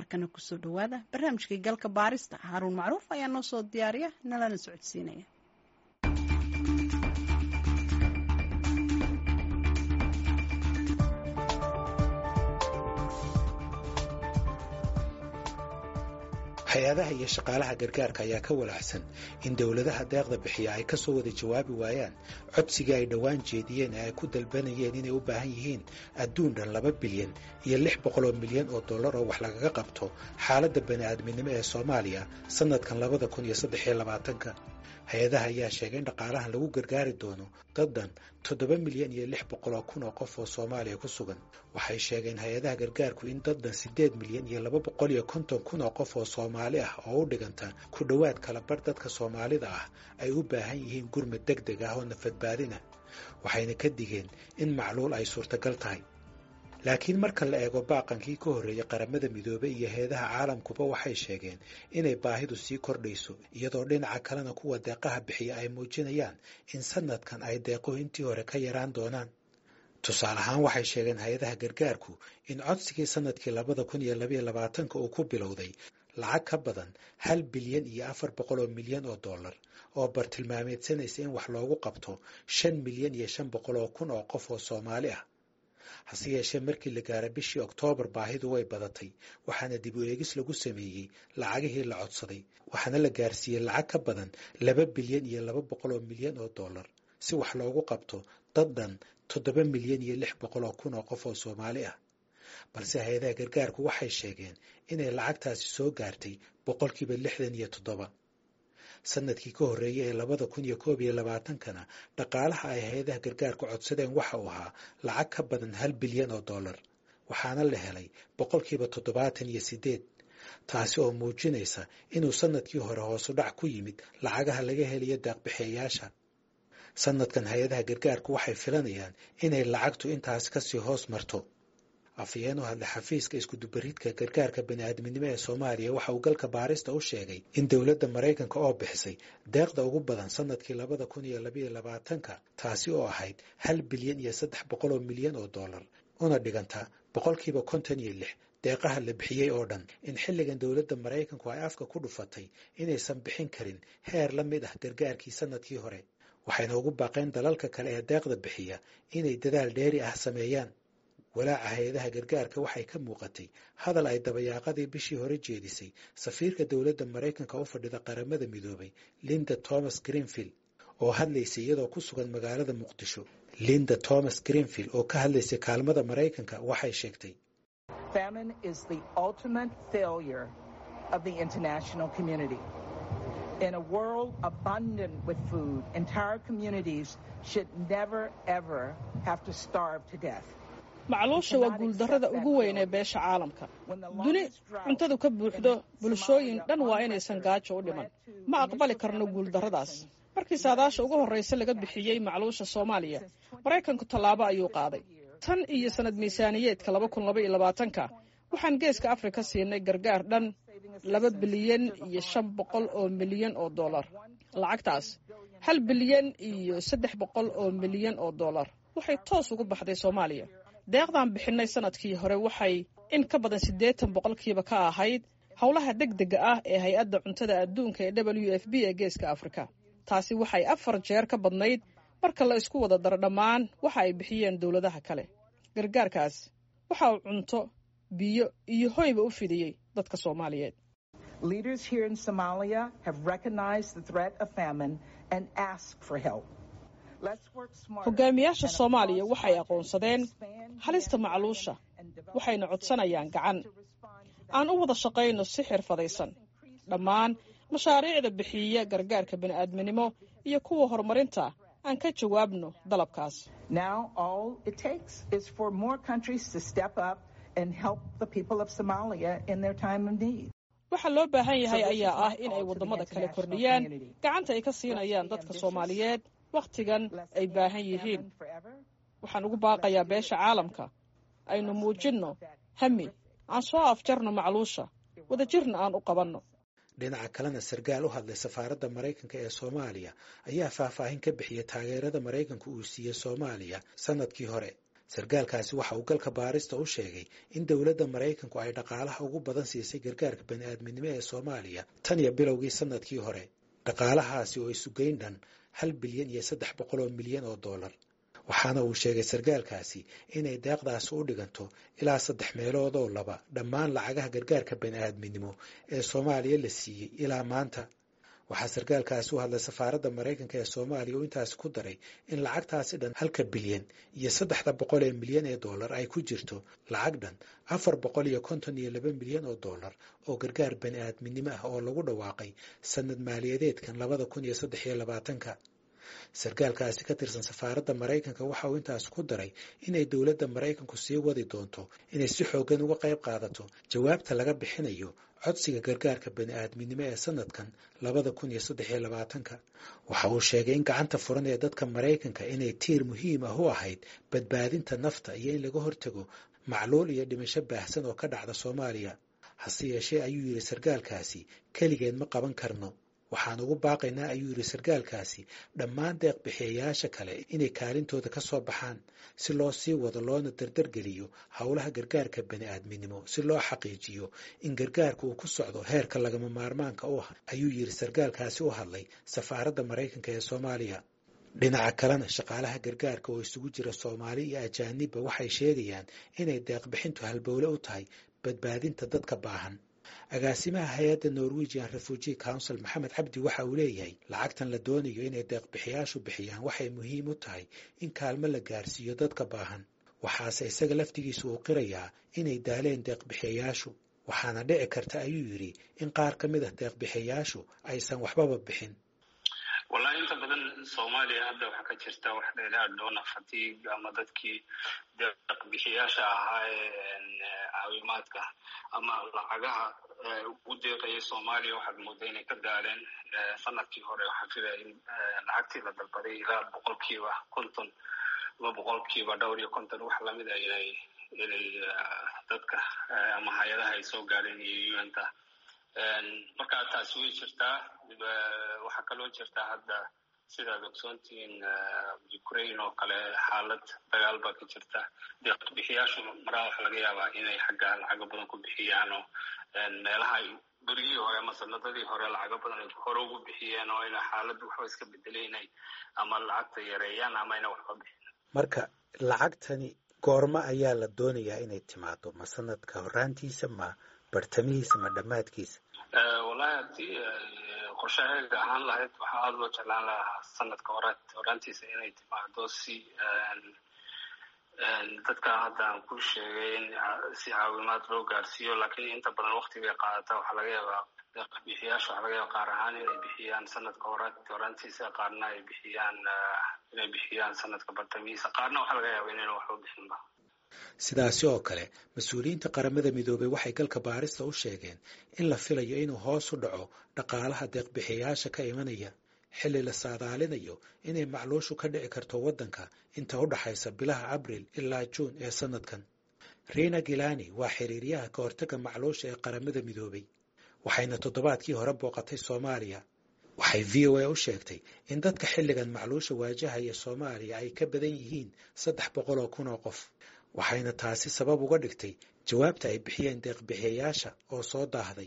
markana kusoo dhowaada barnaamijkii galka baarista haaruun macruuf ayaa noo soo diyaariya nalana socodsiinaya hay-adaha iyo shaqaalaha gargaarka ayaa ka walaacsan in dowladaha deeqda bixiya ay kasoo wada jawaabi waayaan codsigii ay dhowaan jeediyeen ee ay ku dalbanayeen inay u baahan yihiin adduun dhan laba bilyan iyo lix boqol oo milyan oo dollar oo wax lagaga qabto xaaladda bani'aadminimo ee soomaaliya sannadkan labada kun iyo saddex iyo labaatanka hay-adaha ayaa sheegay in dhaqaalahan lagu gargaari doono dad dhan toddoba milyan iyo lix boqol oo kun oo qof oo soomaaliya ku sugan waxay sheegeen hay-adaha gargaarku in dad dhan siddeed milyan iyo laba boqol iyo konton kun oo qof oo soomaali ah oo u dhiganta ku dhowaad kala bar dadka soomaalida ah ay u baahan yihiin gurmad deg deg ah oo nafadbaadina waxayna ka digeen in macluul ay suurtagal tahay laakiin marka la eego baaqankii ka horreeyey qaramada midoobey iyo heedaha caalamkuba waxay sheegeen inay baahidu sii kordhayso iyadoo dhinaca kalena kuwa deeqaha bixiya ay muujinayaan in sanadkan ay deequhu intii hore ka yaraan doonaan tusaale ahaan waxay sheegeen hay-adaha gargaarku in codsigii sanadkii labada kun iyo labaiyo labaatanka uu ku bilowday lacag ka badan hal bilyan iyo afar boqol oo milyan oo dollar oo bartilmaameedsanaysa in wax loogu qabto shan milyan iyo shan boqol oo kun oo qof oo soomaali ah hase yeeshee markii la gaara bishii oktoobar baahidu way badatay waxaana dib u eegis lagu sameeyey lacagihii la codsaday waxaana la gaarsiiyey lacag ka badan laba bilyan iyo laba boqol oo milyan oo dollar si wax loogu qabto dad dhan toddoba milyan iyo lix boqol oo kun oo qof oo soomaali ah balse hay-adaha gargaarku waxay sheegeen inay lacagtaasi soo gaartay boqolkiiba lixdan iyo toddoba sanadkii ka horreeyey ee labada kun iyo koob iyo labaatankana dhaqaalaha ay hay-adaha gargaarku codsadeen waxa uu ahaa lacag ka badan hal bilyan oo dollar waxaana la helay boqolkiiba toddobaatan iyo siddeed taasi oo muujinaysa inuu sanadkii hore hoosu dhac ku yimid lacagaha laga helayo daaqbixiyayaasha sanadkan hay-adaha gargaarku waxay filanayaan inay lacagtu intaas kasii hoos marto afhayeen u hadlay xafiiska iskudubaridka gargaarka bani'aadminimo ee soomaaliya waxa uu galka baarista u sheegay in dowladda maraykanka oo bixisay deeqda ugu badan sanadkii labada kun iyo labaiyo labaatanka taasi oo ahayd hal bilyan iyo saddex boqol oo milyan oo dollar una dhiganta boqolkiiba konton iyo lix deeqaha la bixiyey oo dhan in xilligan dowladda maraykanku ay afka ku dhufatay inaysan bixin karin heer la mid ah gargaarkii sanadkii hore waxayna ugu baaqeen dalalka kale ee deeqda bixiya inay dadaal dheeri ah sameeyaan walaaca hay-adaha gargaarka waxay ka muuqatay hadal ay dabayaaqadii bishii hore jeedisay safiirka dowladda maraykanka u fadhida qaramada midoobay linda thomas greenfield oo hadlaysay iyadoo ku sugan magaalada muqdisho linda thomas greenfield oo ka hadlaysay kaalmada maraykanka waxay sheegtay In a world abundant with food, entire communities should never, ever have to starve to death. macluusha waa guuldarrada ugu weyn ee beesha caalamka duni cuntadu ka buuxdo bulshooyin dhan waa inaysan gaajo u dhiman ma aqbali karno guuldarradaas markii saadaasha ugu horraysa laga bixiyey macluusha soomaaliya maraykanku tallaabo ayuu qaaday tan iyo sannad miisaaniyeedka laba kun laba iyo labaatanka waxaan geeska afrika siinay gargaar dhan laba bilyan iyo shan boqol oo milyan oo dollar lacagtaas hal bilyan iyo saddex boqol oo milyan oo dollar waxay toos ugu baxday soomaaliya deeqdan bixinay sanadkii hore waxay in ka badan siddeetan boqolkiiba ka ahayd howlaha deg dega ah ee hay-adda cuntada adduunka ee w f b ee geeska afrika taasi waxay afar jeer ka badnayd marka la isku wada daro dhammaan waxa ay bixiyeen dowladaha kale gargaarkaas waxa uu cunto biyo iyo hoyba u fidiyey dadka soomaaliyeed Leaders here in Somalia have recognized the threat of famine and asked for help. hogaamiyaasha soomaaliya waxay aqoonsadeen halista macluusha waxayna codsanayaan gacan aan u wada shaqayno si xirfadaysan dhammaan mashaariicda bixiya gargaarka bini'aadminimo iyo kuwa horumarinta aan ka jawaabno dalabkaas waxa loo baahan yahay ayaa ah in ay waddamada kale kordhiyaan gacanta ay ka siinayaan dadka soomaaliyeed wakhtigan ay baahan yihiin waxaan ugu baaqayaa beesha caalamka aynu muujinno hami aan soo afjarno macluusha wadajirna aan u qabanno dhinaca kalena sarkaal u hadlay safaaradda maraykanka ee soomaaliya ayaa faahfaahin ka bixiyay taageerada maraykanku uu siiyey soomaaliya sanadkii hore sarkaalkaasi waxa uu galka baarista u sheegay in dowladda maraykanku ay dhaqaalaha ugu badan siisay gargaarka bani'aadminimo ee soomaaliya tan iyo bilowgii sanadkii hore dhaqaalahaasi oo isugeyn dhan hal bilyan iyo saddex boqol oo milyan oo dollar waxaana uu sheegay sarkaalkaasi inay deeqdaasi u dhiganto ilaa saddex meelood oo laba dhammaan lacagaha gargaarka bani'aadminimo ee soomaaliya la siiyey ilaa maanta waxaa sarkaalkaasi u hadlay safaaradda maraykanka ee soomaaliya oo intaasi ku daray in lacagtaasi dhan halka bilyan iyo saddexda boqol ee milyan ee dollar ay ku jirto lacag dhan afar boqol iyo konton iyo laba milyan oo dollar oo gargaar bani'aadminimo ah oo lagu dhawaaqay sanad maaliyadeedkan labada kun iyo saddex iyo labaatanka sarkaalkaasi ka tirsan safaaradda maraykanka waxa uu intaas ku daray inay dowladda maraykanku sii wadi doonto inay si xooggan uga qayb qaadato jawaabta laga bixinayo codsiga gargaarka bani'aadminimo ee sanadkan labada kun iyo saddex iyo labaatanka waxa uu sheegay in gacanta furan ee dadka maraykanka inay tiir muhiim ah u ahayd badbaadinta nafta iyo in laga hortago macluul iyo dhimasho baahsan oo ka dhacda soomaaliya hase yeeshee ayuu yidhi sarkaalkaasi keligeed ma qaban karno waxaan ugu baaqaynaa ayuu yidhi sarkaalkaasi dhammaan deeq bixiyayaasha kale inay kaalintooda ka soo baxaan si loo sii wado loona dardargeliyo howlaha gargaarka bani'aadminimo si loo xaqiijiyo in gargaarka uu ku socdo heerka lagama maarmaanka u ah ayuu yidhi sarkaalkaasi u hadlay safaaradda maraykanka ee soomaaliya dhinaca kalena shaqaalaha gargaarka oo isugu jira soomaali iyo ajaanibba waxay sheegayaan inay deeqbixintu halbowle u tahay badbaadinta dadka baahan agaasimaha hay-adda norwegian refugee council maxamed cabdi waxa uu leeyahay lacagtan la doonayo inay deeqbixiyaashu bixiyaan waxay muhiim u tahay in kaalmo la gaarsiiyo dadka baahan waxaase isaga laftigiisu uu qirayaa inay daaleen deeqbixiyayaashu waxaana dhici karta ayuu yidhi in qaar ka mid ah deeqbixiyayaashu aysan waxbaba bixin wallahi inta badan soomaaliya hadda waxaa ka jirta wax la yidhaha dona fatiig ama dadkii deeqbixiyaasha ahaa ee caawimaadka ama lacagaha ugu deeqaya soomaaliya waxaad mooda inay ka daaleen sanadkii hore waxaa filaya in lacagtii la dalbaday ilaa boqolkiiba konton ama boqolkiiba dhowr iyo konton wax lamida inay inay dadka ama hay-adaha ay soo gaadheen iyo unta marka taasi way jirtaa waxaa kaloo jirtaa hadda sidaad ogsoontihiin ukraine oo kale xaalad dagaal baa ka jirta deeqbixiyaashu maraa waxa laga yaabaa inay xagga lacago badan ku bixiyaan oo meelaha ay berigii hore ama sanadadii hore lacago badan ay hore ugu bixiyeen oo ina xaaladdu waxba iska bedelay inay ama lacagta yareeyaan ama ina waxba bixin marka lacagtani goormo ayaa la doonayaa inay timaado ma sanadka horaantiisa ma bartamihiisa ma dhammaadkiisa wallahi haddii qorshaheega ahaan lahayd waxaa aada loo jeclaan lahaa sanadka hora horaantiisa inay timaado si dadka hadda aan ku sheegay in si caawimaad loo gaarsiiyo laakiin inta badan waktigay qaadata waxaa laga yaabaa bixiyaasha waxaa laga yaaba qaar ahaan inay bixiyaan sanadka hora horaantiisa qaarna ay bixiyaan inay bixiyaan sanadka bartamihiisa qaarna waxaa laga yaaba inayna waxba bixinba sidaasi oo kale mas-uuliyiinta qaramada midoobay waxay galka baarista u sheegeen in la filayo inuu hoos u dhaco dhaqaalaha deeqbixiyayaasha ka imanaya xilli la saadaalinayo inay macluushu ka dhici karto waddanka inta u dhaxaysa bilaha abril ilaa juun ee sanadkan riina gilani waa xiriiryaha ka hortagga macluusha ee qaramada midoobay waxayna toddobaadkii hore booqatay soomaaliya waxay v o a u sheegtay in dadka xilligan macluusha waajahaya soomaaliya ay ka badan yihiin saddex boqol oo kun oo qof waxayna taasi sabab uga dhigtay jawaabta ay bixiyeen deeqbixiyayaasha oo soo daahday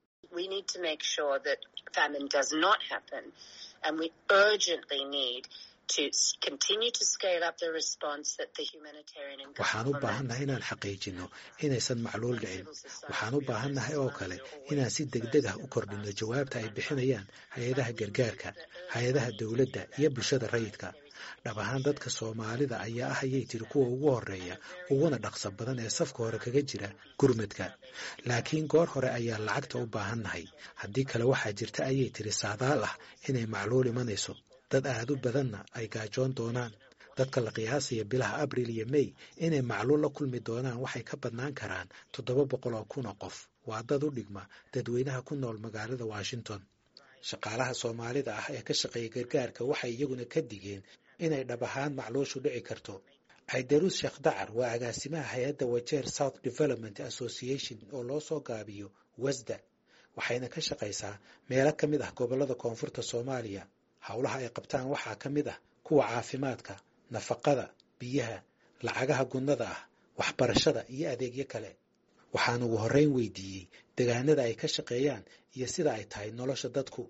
waxaan u baahannahay inaan xaqiijinno inaysan macluul dhicin waxaan u baahannahay oo kale inaan si degdeg ah u kordhinno jawaabta ay bixinayaan hay-adaha gargaarka hay-adaha dowladda iyo bulshada rayidka dhab ahaan dadka soomaalida ayaa ah ayay tiri kuwa ugu horeeya uguna dhaqso badan ee safka hore kaga jira gurmadka laakiin goor hore ayaa lacagta u baahannahay haddii kale waxaa jirta ayay tiri saadaal ah inay macluul imanayso dad aad u badanna ay gaajoon doonaan dadka la qiyaasaya bilaha abril iyo mey inay macluul la kulmi doonaan waxay ka badnaan karaan toddoba boqol oo kun oo qof waa dad u dhigma dadweynaha ku nool magaalada washington shaqaalaha soomaalida ah ee ka shaqeeya gargaarka waxay iyaguna ka digeen inay dhab ahaan macluushu dhici karto caydaruus sheekh dacar waa agaasimaha hay-adda wajeer south development association oo loo soo gaabiyo wasda waxayna ka shaqaysaa meelo ka mid ah gobollada koonfurta soomaaliya howlaha ay qabtaan waxaa ka mid ah kuwa caafimaadka nafaqada biyaha lacagaha gunnada ah waxbarashada iyo adeegyo kale waxaan ugu horreyn weydiiyey degaanada ay ka shaqeeyaan iyo sida ay tahay nolosha dadku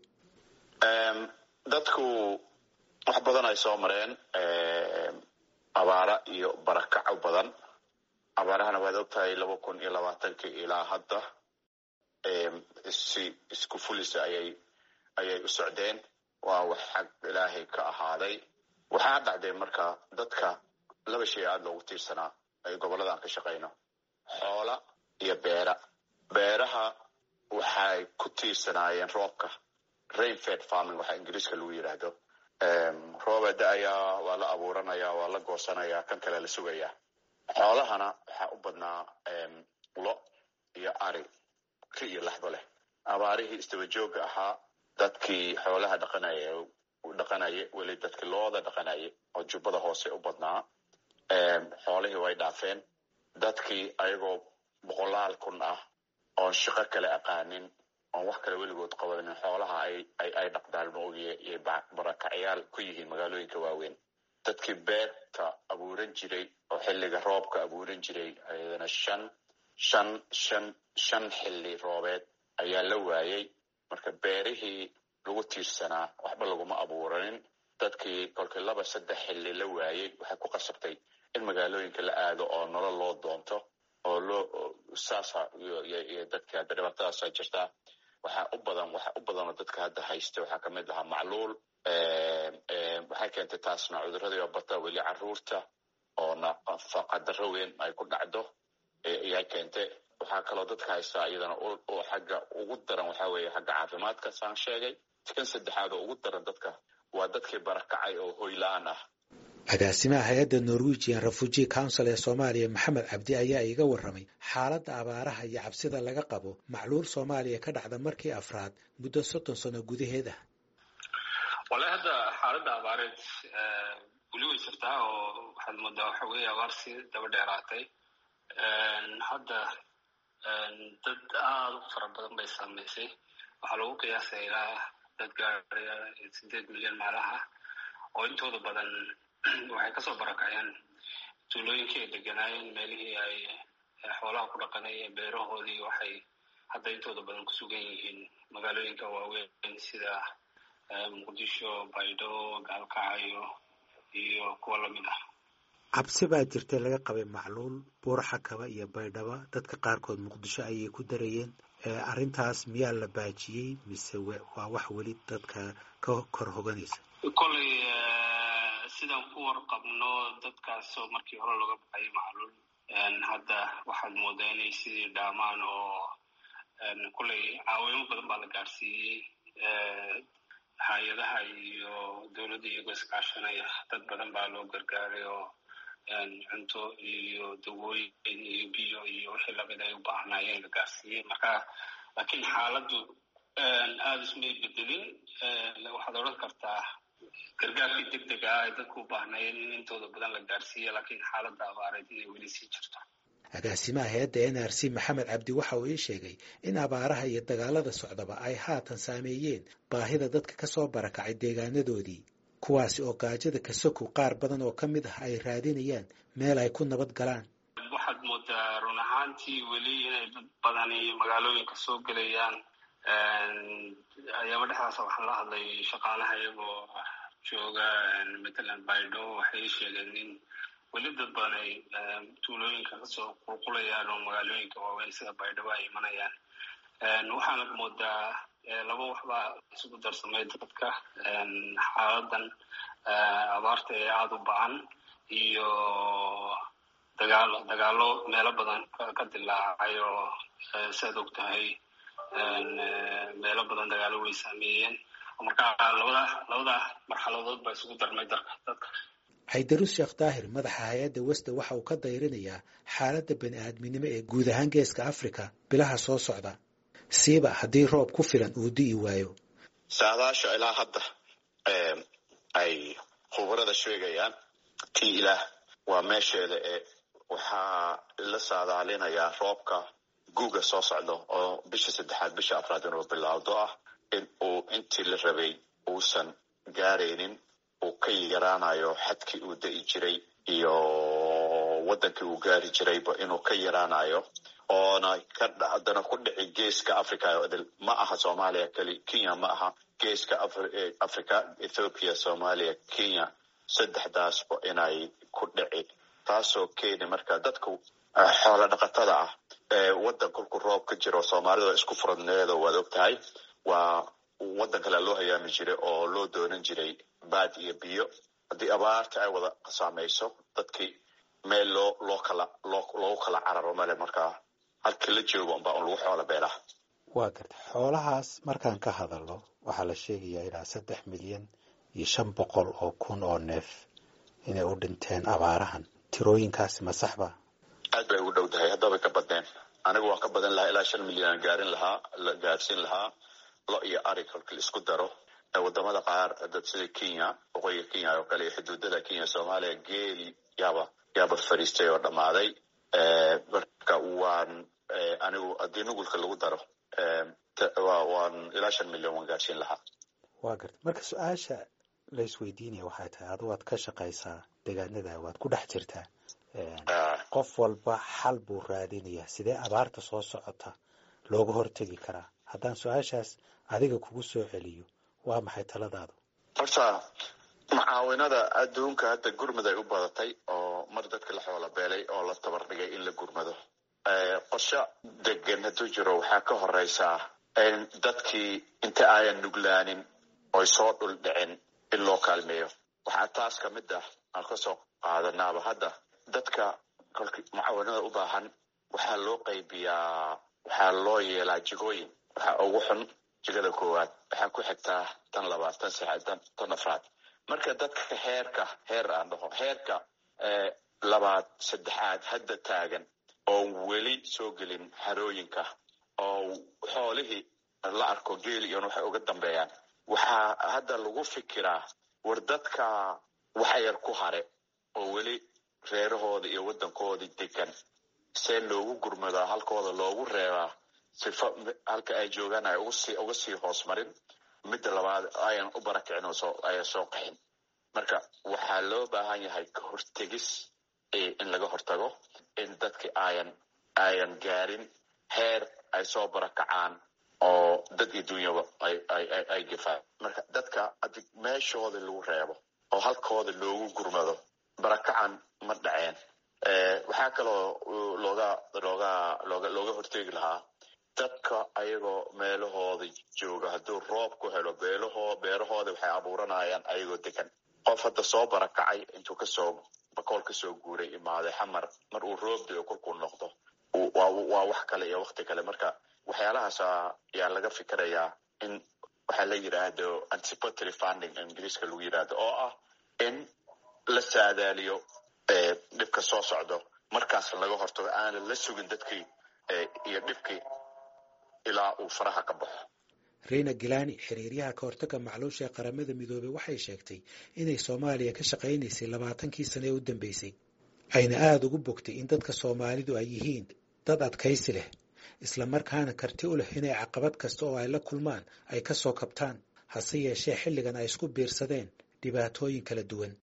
dadku wax badan ay soo mareen abaara iyo barakaco badan abaarahana waad ogtahay laba kun iyo labaatankii ilaa hadda si isku fulisa ayay ayay u socdeen waa wax xag ilaahay ka ahaaday waxaa dhacday marka dadka laba shay aada loogu tiirsanaa ay goboladan ka shaqayno xoola iyo beera beeraha waxay ku tiirsanaayeen roobka rainfed farming waxaa ingiriiska lagu yidhaahdo rooba da-ayaa waa la abuuranayaa waa la goosanayaa kan kale la sugayaa xoolahana waxaa u badnaa lo iyo ari ri iyo laxdo leh abaarihii isdaba joogga ahaa dadkii xoolaha dhaqanaya dhaqanaye weli dadkii looda dhaqanaye oo jubbada hoose u badnaa xoolihii way dhaafeen dadkii ayagoo boqolaal kun ah oon shaqo kale aqaanin oon wax kale weligood qabanin xoolaha ay dhaqdaan maogiye iyo barakacyaal ku yihiin magaalooyinka waaweyn dadkii beerta abuuran jiray oo xilliga roobka abuuran jiray ayadana shan shan shan shan xilli roobeed ayaa la waayey marka beerihii lagu tiirsanaa waxba laguma abuuranin dadkii kolkii laba saddex xilli la waayey waxay ku qasabtay in magaalooyinka la aado oo nolol loo doonto oo loo saasa iyo dadka hadda dhibaatadaasa jirtaa waxaa u badan waxaa u badanoo dadka hadda haysta waxaa kamid ahaa macluul waxay keentay taasna cuduradii oo bata weli caruurta oo nafaqadaro weyn ay ku dhacdo ayay keentay waxaa kaloo dadka haystaa iyadana oo xagga ugu daran waxaa weeye xagga caafimaadka saan sheegay kan saddexaad oo ugu daran dadka waa dadkii barakacay oo hoy la-aan ah agaasimaha hay-adda norwegian refugee council ee soomaaliya maxamed cabdi ayaa iiga warramay xaaladda abaaraha iyo cabsida laga qabo macluul soomaaliya ka dhacda markii afraad muddo soddon sano gudaheed ah wallahi hadda xaaladda abaareed weli way jirtaa oo waxaad moodaa waxa weeye abaar si daba dheeraatay hadda dad aada u fara badan bay saamaysay waxaa lagu qiyaasaya ilaa dad gaaraya sideed milyan maalaha oo intooda badan waxay kasoo barakaceen tuulooyinkii ay deganaayeen meelihii ay xoolaha ku dhaqanayeen beerahoodii waxay hadda intooda badan ku sugan yihiin magaalooyinka waaweyn sida muqdisho baydhabo gaalkacyo iyo kuwa lamid ah cabsi baa jirtay laga qabay macluul buurxakaba iyo baydhaba dadka qaarkood muqdisho ayay ku darayeen arrintaas miyaa la baajiyey mise waa wax weli dadka ka kor hoganaysa kolley sidaan ku warqabno dadkaasoo markii hore looga baxayay macluul hadda waxaad moodaa inay sidii dhaamaan oo kolley caawimo badan baa la gaadhsiiyey hay-adaha iyo dowladda iyagoo iskaashanaya dad badan baa loo gargaaray oo cunto iyo dawooyin iyo biyo iyo wixii lamid ay u baahnaayeen la gaarsiiyey marka laakiin xaaladdu aada ismay bedelin waxaad odhan kartaa gargaarkii deg dega ah ay dadku u baahnaayeen in intooda badan la gaarsiiya laakiin xaaladda abaareed inay weli sii jirto agaasimaha hay-adda n r c maxamed cabdi waxa uu ii sheegay in abaaraha iyo dagaalada socdaba ay haatan saameeyeen baahida dadka ka soo barakacay deegaanadoodii kuwaasi oo gaajada kasokow qaar badan oo ka mid ah ay raadinayaan meel ay ku nabad galaan waxaad moodaa run ahaantii weli inay dad badani magaalooyinka soo gelayaan ayaaba dhexdaasa waxaan la hadlay shaqaalaha iyagoo jooga matalan baydho waxay sheegeen in weli dad badan ay tuulooyinka kasoo qulqulayaan oo magaalooyinka waaweyn sida baydhabo ay imanayaan waxaana moodaa laba waxbaa isugu darsamay dadka xaaladan abaarta ee aada u bacan iyo dagaalo dagaalo meelo badan ka dilaacay oo siaad og tahay meelo badan dagaalo way saameeyeen marka labada labada marxaladood baa isugu darmay darka dadka xaydarus sheekh daahir madaxa hay-adda westa waxa uu ka dayrinayaa xaaladda bani aadminimo ee guud ahaan geeska africa bilaha soo socda siiba haddii roob ku filan uu di'i waayo saadaasha ilaa hadda ay khubarada sheegayaan tii ilaah waa meesheeda ee waxaa la saadaalinayaa roobka guuga soo socdo oo bisha saddexaad bisha afraad inuu bilaawdo ah in uu intii la rabay uusan gaaraynin uu ka yaraanayo xadkii uu da'i jiray iyo wadankii uu gaari jirayba inuu ka yaraanayo oona kadana ku dhici geeska africa ma aha soomaaliya keli kenya ma aha geeska africa ethoopia soomaaliya kenya saddexdaasba inay ku dhici taasoo keeni marka dadka xoola dhaqatada ah wadan kolku roob ka jiro soomaalida isku furadneedo waad og tahay waa wadan kale loo hayaami jiray oo loo doonan jiray baad iyo biyo haddii abaarta ay wada saamayso dadkii meel loo loo kala loo loogu kala cararo male markaa halkii la joogo unbaa un lagu xoola beelaa waa garta xoolahaas markaan ka hadalno waxaa la sheegayaa ilaa saddex milyan iyo shan boqol oo kun oo neef inay u dhinteen abaarahan tirooyinkaasi ma saxba aad bay ugu dhow tahay haddabay ka badneen anigu waan ka badan lahaa ilaa shan milyan aan gaarin lahaa la gaarsiin lahaa lo iyo ari kolkii isku daro wadamada qaar dad sida kenya waqooyiga kenya oo kale iyo xuduudada kenya soomaaliya geeli yaaba yaaba fariistay oo dhammaaday marka waan anigu haddii nugulka lagu daro waan ilaa shan milyan waan gaarsiin lahaa waa garta marka su-aasha la isweydiinaya waxay tahay adu waad ka shaqaysaa deegaanada waad ku dhex jirtaa qof walba xal buu raadinayaa sidee abaarta soo socota looga hortegi karaa haddaan su-aashaas adiga kugu soo celiyo waa maxay taladaadu horta mucaawinada adduunka hadda gurmad ay u badatay oo mar dadka la xoola beelay oo la tabar dhigay in la gurmado qorsho degan hadduu jiro waxaa ka horeysaa in dadkii inta ayan nuglaanin oy soo dhul dhicin in loo kaalmeeyo waxaa taas ka mid ah aan kasoo qaadanaaba hadda dadka kolki mucaawinada u baahan waxaa loo qaybiyaa waxaa loo yeelaa jigooyin waxaa ugu xun jigada koowaad waxaa ku xigtaa tan labaad tan saxaad tan tan afraad marka dadka heerka heer aan dhaho heerka labaad saddexaad hadda taagan oo weli soo gelin harooyinka oo xoolihii la arko geeli iyon waxay uga dambeeyaan waxaa hadda lagu fikiraa war dadka waxa yar ku hare oo weli reerahooda iyo waddankoodii degan see loogu gurmadaa halkooda loogu reebaa sifa halka ay joogaan ay ugusii uga sii hoos marin midda labaad ayan u barakicin oo soo ayan soo qaxin marka waxaa loo baahan yahay ka hortegis in laga hortago in dadki ayan ayan gaarin heer ay soo barakacaan oo dad iyo dunyaba ay ay ay gefaan marka dadka adi meeshooda lagu reebo oo halkooda loogu gurmado barakacan ma dhaceen waxaa kaloo looga looga looga looga hortegi lahaa dadka ayagoo meelahooda jooga hadduu roob ku helo beelahoo beerahooda waxay abuuranayaan ayagoo degan qof hadda soo barakacay intuu kasoo bakool kasoo guuray imaaday xamar mar uu roob dayo kolkuu noqdo waa wax kale iyo wakti kale marka waxyaalahaas ayaa laga fikirayaa in waxaa la yidhaahdo anticipatory funding ingiriiska lagu yidhaahdo oo ah in la saadaaliyo dhibka soo socdo markaas laga hortago aanan la sugin dadkii iyo dhibkii ilaa uu faraha ka baxo reyna gilani xiriiryaha ka hortagga macluusha ee qaramada midoobey waxay sheegtay inay soomaaliya ka shaqaynaysay labaatankii sane ee u dambeysay ayna aada ugu bogtay in dadka soomaalidu ay yihiin dad adkaysi leh islamarkaana karti u leh inay caqabad kasta oo ay la kulmaan ay ka soo kabtaan hase yeeshee xilligan ay isku biirsadeen dhibaatooyin kala duwan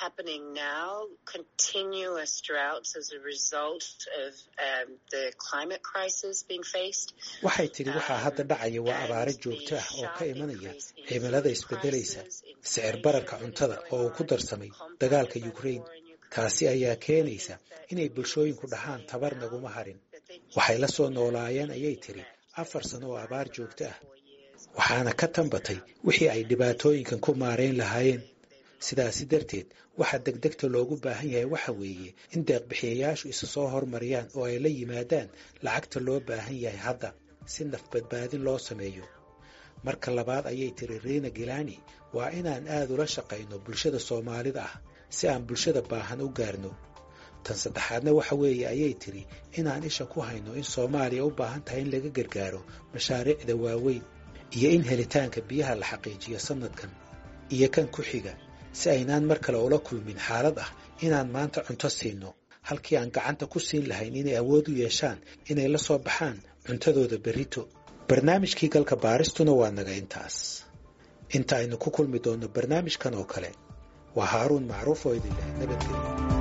waxay tidhi waxaa hadda dhacaya waa abaaro joogto ah oo ka imanaya cimilada isbeddelaysa sicir bararka cuntada oo uu ku darsamay dagaalka ukraine taasi ayaa keenaysa inay bulshooyinku dhahaan tabar naguma harin waxay la soo noolaayeen ayay tidhi afar sano oo abaar joogto ah waxaana ka tambatay wixii ay dhibaatooyinkan ku maarayn lahaayeen sidaasi darteed waxaa degdegta loogu baahan yahay waxa weeye in deeqbixiyayaashu isa soo hormariyaan oo ay la yimaadaan lacagta loo baahan yahay hadda si naf badbaadin loo sameeyo marka labaad ayay tiri riina gilani waa inaan aad ula shaqayno bulshada soomaalida ah si aan bulshada baahan u gaarno tan saddexaadna waxa weeye ayay tiri inaan isha ku hayno in soomaaliya u baahan tahay in laga gargaaro mashaariicda waaweyn iyo in helitaanka biyaha la xaqiijiyo sanadkan iyo kan ku xiga si aynaan mar kale ula kulmin xaalad ah inaan maanta cunto siinno halkii aan gacanta ku siin lahayn inay awood u yeeshaan inay la soo baxaan cuntadooda berrito barnaamijkii galka baaristuna waa naga intaas inta aynu ku kulmi doonno barnaamijkan oo kale waa haaruun macruuf oo idin leh nabadgelyo